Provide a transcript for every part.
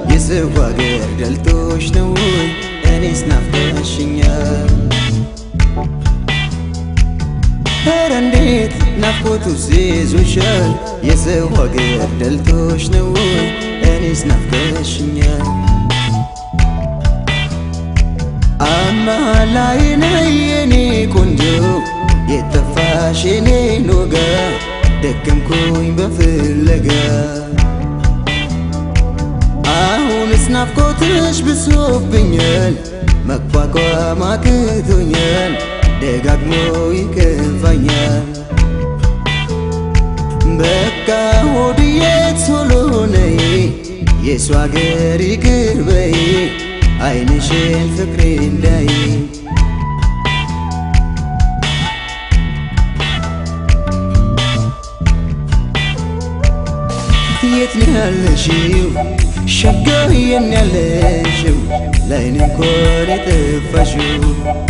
የሰው ሀገር ደልቶሽ ነው ወይ እኔስ ናፍቀሽኛል ኧረ እንዴት ናፍቆቱ ይዞሻል የሰው ሀገር ደልቶሽ ነው ወይ እኔስ ናፍቀሽኛል አማላይ ነይ የኔ ቆንጆ የጠፋሽ የኔ ኖጋ ደከምኩኝ በፍለጋ አሁንስ ናፍቆትሽ ብሶብኛል መቋቋም አቅቶኛል ደጋግሞ ይከፋኛል በቃ ሆድዬ ቶሎ ነይ የሷ አገር ይቅር በይ አይንሽን ፍቅሬ እንዳይ የት ነው ያለሽው ሸጋው የት ነው ያለሽው ላይን እንኳን የጠፋሽው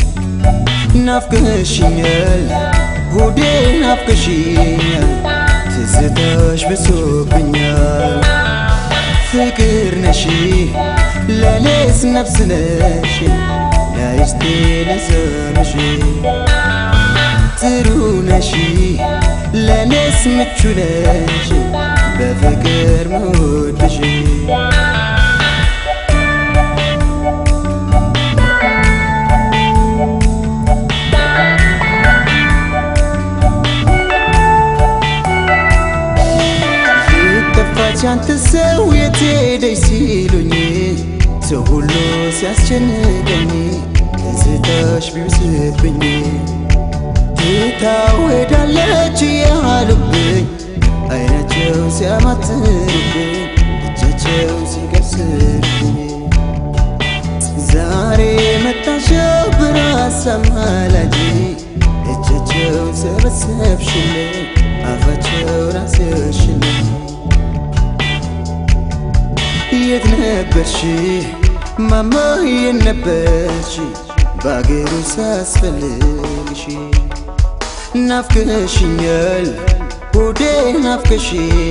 ናፍቀሽኛል ሆዴ ናፍቀሽኛል ትዝታሽ ብሶብኛል ፍቅር ነሽ ለኔስ ነፍስ ነሽ ለይስቴ ለሰምሽ ጥሩ ነሽ ለኔስ ምቹ ነሽ በፍቅር መወድሽ ጠፋች አንተ ሰው የት ሄደች ሲሉኝ ሰው ሁሉ ሲያስጨንቀኝ ትዝታሽ ቢብስብኝ ትታው ሄዳለች ያሉብኝ አይናቸው ሲያማትሩብኝ እጃቸው ሲቀስርብኝ ዛሬ መጣሽው ብራሳም አላጂ እጃቸው ሰበሰብሽልኝ አፋቸው ራስሽልኝ የት ነበርሽ ማማ የት ነበርሽ በአገሩ ሳስፈልግሽ ናፍቀሽኛል ሆዴ ናፍቀሽ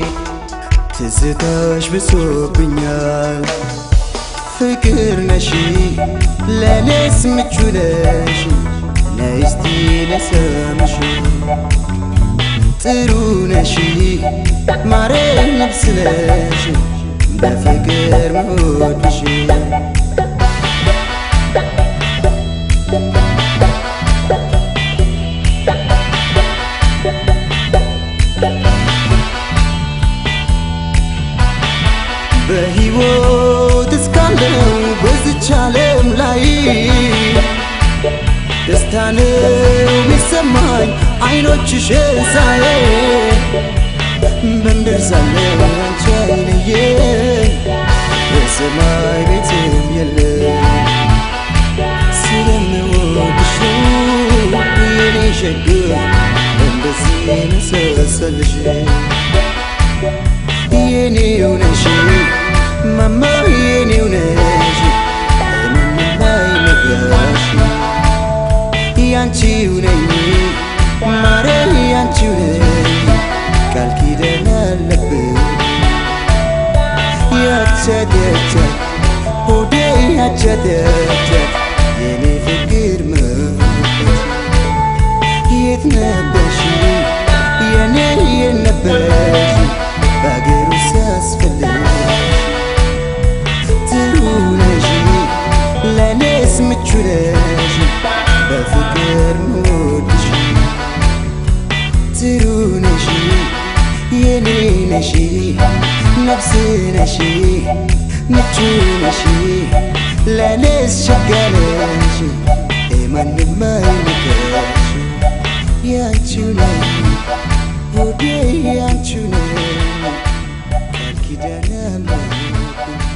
ትዝታሽ ብሶብኛል ፍቅር ነሽ ለኔስ ምቹ ነሽ ነይስቲ ለሰምሽ ጥሩ ነሽ ማሬ ነፍስ ነሽ በፍቅር መወድሽ በሕይወት እስካለው በዝች ዓለም ላይ ደስታ ነው ሚሰማኝ አይኖችሽን ሳይ በምድር ሳለው አንቺ አይለየ በሰማይ ቤትም የለም ስለምወድሽ የኔ ሸግ እንደዚህ መሰሰልሽ የኔው ነሽ ማማ የኔው ነሽ ምንም አይነጋሽ ያንቺው ነኝ ማረ ያንቺው ነኝ ቃል ኪዳን አለብን ያቸደቸ ሆዴ ያቸደቸ የኔ ፍቅር መበት የት ነበርሽ የኔ የት ነበርሽ በአገሩ ሲያስፈልግሽ ጥሩ ነሽ ለኔስ ምቹ ነሽ በፍቅር ምወድሽ ጥሩ ነሽ የኔ ነሽ ነፍስ ነሽ ምቹ ነሽ ለኔስ ሸጋ ነሽ ማንም አይንቀሽ ያንቺው ነኝ ሆዴ ያንቺው ነኝ ቃል ኪዳን አለብን